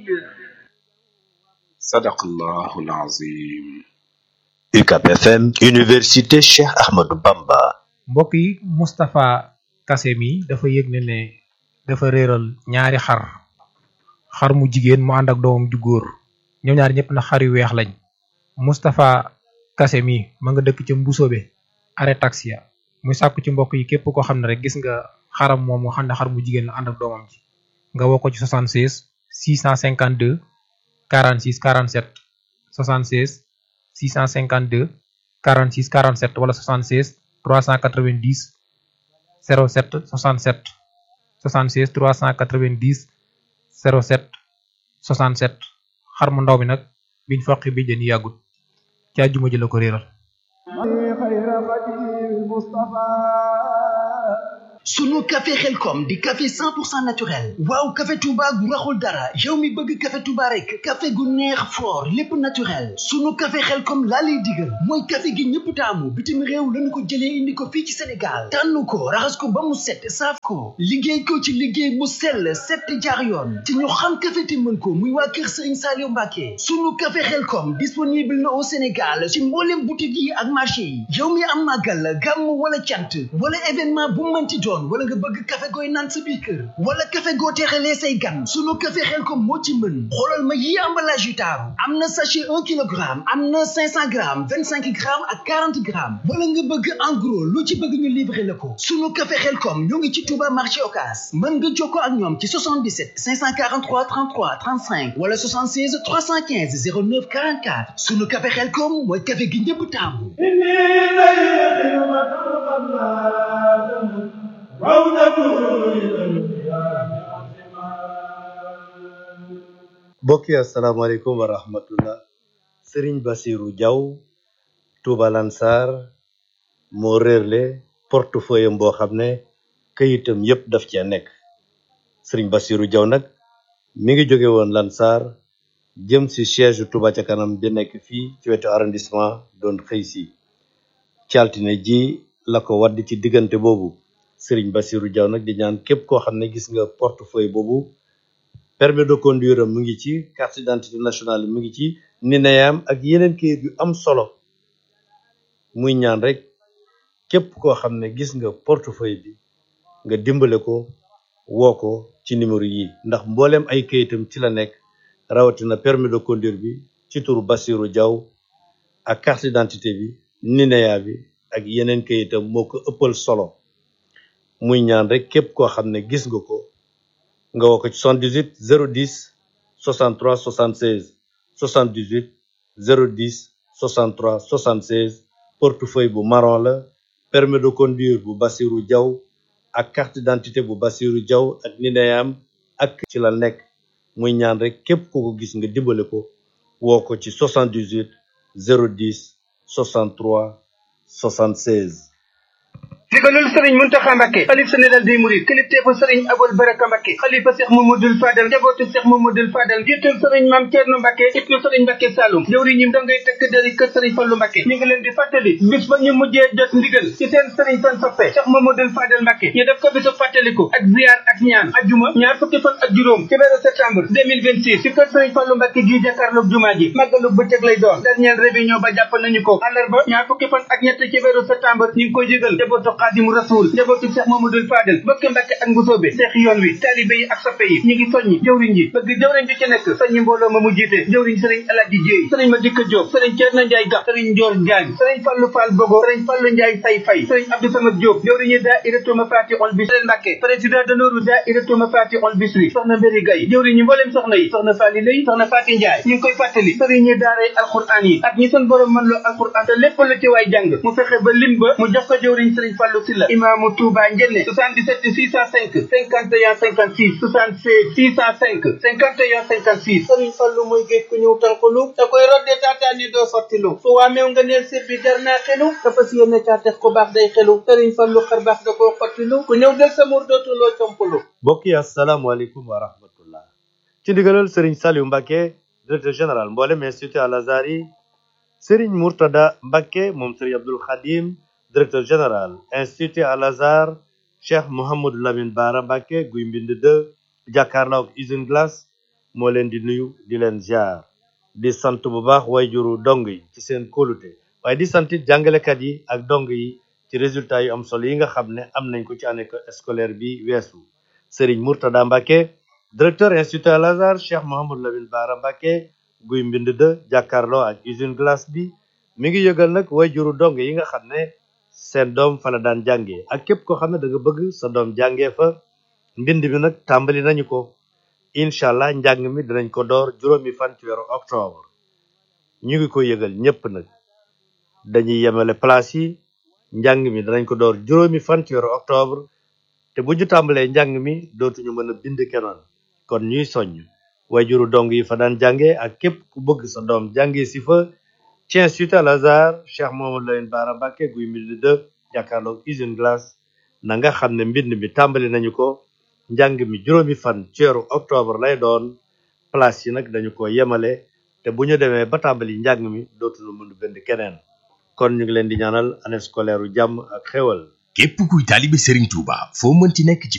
sadaqallahu alazim UCAB FM Université Cheikh Ahmadou Bamba mbokk yi Moustapha Kassé mi dafa yëg ne ne dafa réeral ñaari xar xar mu jigéen mu ànd ak doomam ju góor ñoom ñaar ñëpp na xar yu weex lañ Moustapha Kassé mi ma nga dëkk ca Mbusoobe arrêt taxia muy sàkku ci mbokk yi képp koo xam ne rek gis nga xaram moom moo xam ne xar mu jigéen la ànd ak doomam ji nga woo ko ci 76 652 46 47 76 652 46 47 wala 76 390 07 67 76 390 07 67 xar mu ndaw mi nag biñ foqi bi jën yàggut ci àjjuma ji la ko réeral sunu café xelkom di café 100% naturel waaw café touba gu raxul dara yow mi bëgg café touba rek café gu neex fort lépp naturel sunu café xelkom laa lay digal mooy café gi ñëpp taamu bitim réew lañu ko jëlee indi ko fii ci sénégal tànn ko raxas ko ba mu set saaf ko liggéey ko ci liggéey mu sell set jaar yoon te ñu xam café te mën ko muy waa kër sëriñ Saliou Mbacke sunu café xelkom disponible na au sénégal ci mboolem boutique yi ak marché yi yow mi am màggal gàmm wala cant wala événement bu mënti doon wala nga bëgg café gooy naan sa biir kër wala café goo teexalee say gan sunu café Xelkom moo ci mën xoolal ma yi emballage yu taaru am na sachet un kilogramme am na cinq cent grammes vingt cinq grammes ak quarante grammes wala nga bëgg en gros lu ci bëgg ñu livrer la ko sunu café Xelkom ñoo ngi ci Touba marché Ocass mën nga jokkoo ak ñoom ci 77 543 33 35 wala 76 315 09 44 sunu café Xelkom mooy café gi ñëpp taamu mbokk yi asalaamaaleykum wa rahmatullah sëriñ basiru jaw tuuba lansar moo réerle portefeuille am boo xam ne këyitam yépp daf cee nekk sëriñ basiru jaw nag mi ngi jóge woon lansar jëm si siège tuuba ca kanam bi nekk fii ci wetu arrondissement doon xëy si ci altine ji la ko wadd ci diggante boobu sëriñ basiru jaw nag di ñaan képp koo xam ne gis nga portefeuille boobu permis de conduire am mu ngi ci carte d'identité nationale mu ngi ci nineyam ak yeneen kayit yu am solo muy ñaan rek képp koo xam ne gis nga portefeuille bi nga dimbale ko woo ko ci numéro yi ndax mbooleem ay kayitam ci la nekk rawatina permis de conduire bi ci turu Bassirou Diaw ak carte d'identité bi nineya bi ak yeneen kayitam moo ko ëppal solo muy ñaan rek képp koo xam ne gis nga ko nga woo ko ci 78 010 63 76 78 010 63 76 portefeuille bu marron la permis de conduire bu Bassirou Diaw ak carte d'identité bu Bassirou Diaw ak nineyam ak ci la nekk muy ñaan rek képp ku ko gis nga dimbale ko woo ko ci 78 010 63 76 digalul sëriñ muntaxa mbakke xalif général des mourides kilifteefu sëriñ abul baraka mbakke xalifa seex mamadul fadal njabootu seex mamadul fadal jiitul sëriñ mam ceerno mbakke ibnu sëriñ mbakke saalum jëwriñim dangay tëkk dari kër sëriñ fallu mbakke ñu ngi leen di fàttali bis ba ñu mujjee jot ndigal ci seen sëriñ seen soppe seex mamadul fadal mbakke ñu def ko bisu fàttaliku ak ziyaar ak ñaan ajjuma ñaar fukki fan ak juróom ci weeru septembre 2026 ci kër sëriñ fallu mbakke gi jàkkaarloog jumaa ji màggalu bëccëg lay doon dernière réunion ba jàpp nañu ko àllarba ñaar fukki fan ak ñett ci weeru septembre ñu ngi koy jégal njabootu xaadimu rasul njabootu Cheikh Mamadou Fadel mbokki Mbàkke ak Mbusoobe seex yoon wi taalibe yi ak soppe yi ñu ngi soññi jëwriñ ji bëgg jëwriñ ji ci nekk soññi mbooloo ma mu jiite jëwriñ sëriñ Alaaji Jéey sëriñ ma dikka Jóob sëriñ Ceerno Njaay Gax sëriñ Njoor Jaañ sëriñ Fallu Fall Bogo sëriñ Fallu Njaay Say Fay sëriñ Abdou Samad Jóob jëwriñu daayiratu Mafatihul Bichri Mbàkke président d'honneur daayiratu Mafatihul Bichri soxna Mbéri Gay jëwriñu mbooleem soxna yi soxna Faali Lay soxna Faati Njaay ñu ngi koy fàttali sëriñ ñi daaray alquran yi ak ñi sun borom mën loo alquran te lépp lu ci waay jàng mu fexe ba lim ba mu jox ko jëwriñ sëriñ Fallu Silla imaamu Touba Njenne 77 605 51 56 76 605 51 56 sëriñ Fallu mooy géej ku ñëw tànqalu da koy rodde taataani doo sottilu su waameew nga neel sir bi jar naa xelu dafa si yéene caatex ku baax day xelu sëriñ Fallu xar baax da koo xottilu ku ñëw del sa mur dootuloo complu mbokk yi asalaamaaleykum wa rahmatullah ci ndigalal sëriñ Saliou Mbacke directeur général mboolem institut Al Azhar yi sëriñ Mourtada Mbacke moom sëriñ Abdul Khadim directeur général institut Al Azhar cheikh Mouhamadou Lamine Bara Mbacke guy mbind de jàkkaarloo ak usine glace moo leen di nuyu di leen ziar di sant bu baax wayjuru dong yi ci seen kóolute waaye di sant it jàngalekat yi ak dong yi ci résultat yu am solo yi nga xam ne am nañ ko ci année scolaire bi weesu Serigne Mourtada Mbacke directeur institut Al Azhar Cheikh Mouhamadou Lamine Bara Mbacke guy mbind de jàkkaarloo ak usine glace bi mi ngi yëgal nag wayjuru dong yi nga xam ne seen doom fa la daan jàngee ak képp koo xam ne da nga bëgg sa doom jàngee fa mbind mi nag tàmbali nañu ko incha allah njàng mi dinañ ko door juróomi fan ci weeru octobre ñu ngi ko yëgal ñépp nag dañuy yemale place yi njàng mi danañ ko door juróomi fan ci weeru octobre te bu ñu tàmbalee njàng mi dootuñu mën a bind kenoon kon ñuy soññ wayjuru dong yi fa daan jànge ak képp ku bëgg sa doom jànge si fa ci institut Al Azhar Cheikh Mouhamadou Lamine Bara Mbacke guy mbind de jàkkaarloog usine glace na nga xam ne mbind mi tàmbali nañu ko njàng mi juróomi fan ci weeru octobre lay doon place yi nag dañu ko yemale te bu ñu demee ba tàmbali njàng mi dootuñu mën a bind keneen kon ñu ngi leen di ñaanal année scolaire u jàmm ak xéwal képp kuy taalibe Serigne Touba foo mënti nekk ci